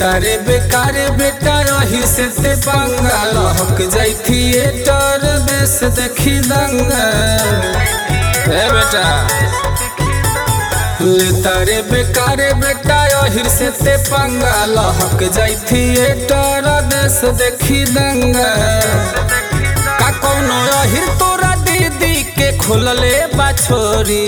तारे बेकार बेटा रही से ते पंगा लहक जाई थिएटर देश देखी दंगा ए बेटा ले तारे बेकार बेटा रही से ते पंगा लहक जाई थिएटर देश देखी दंगा का कौनो अहिर तोरा दीदी के खोलले बा छोरी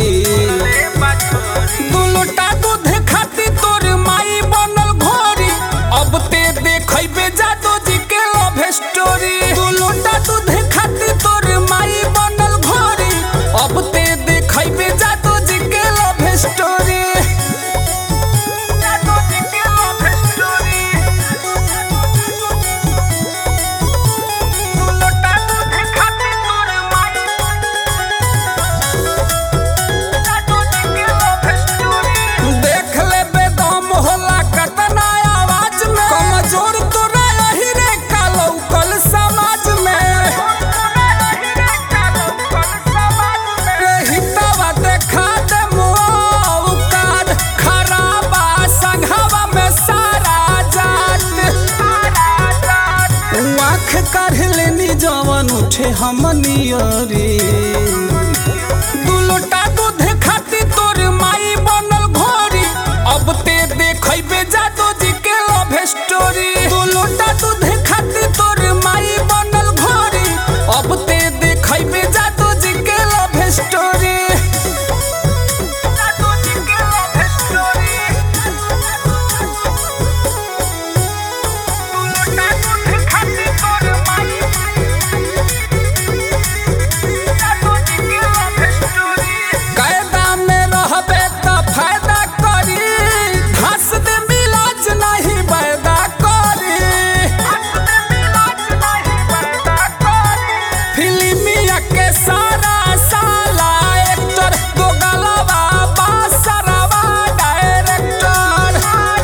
दुलटा दूध खाती तोर माई बनल घोरी अब ते देखैबे जादू जी के लव स्टोरी दुलटा दूध खाती तोर माई बनल घोरी अब ते देखैबे जादू जी के लव स्टोरी जादू जी के लव स्टोरी दुलटा दूध खाती तोर माई देख ले बेदम होला कतना आवाज में कमजोर तोरा यही रे कालो कल समाज में हितवा देखा दे मुआवकाद खराबा संघवा में सारा जात आँख काढ़ लेनी जवन उठे हमनियरी दुलोटा दूध खाती तोर माई बनल घोरी अब ते देखैबे जादू जी के लव स्टोरी दुलोटा दूध खाती तोर माई बनल घोरी अब ते देखैबे जादू जी के लव स्टोरी जादू जी के लव स्टोरी दुलोटा दूध खाती तोर माई कायदा में रहबे त फायदा करी घास दे मिलाज नहीं वायदा करी फिल्मिया के सारा साला एक्टर दो गलवा बासरवा डायरेक्टर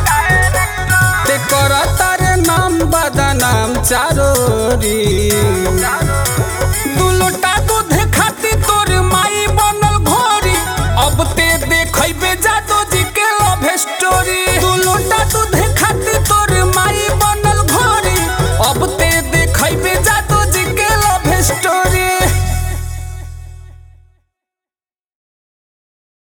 ते करतार नाम बदनाम चारोरी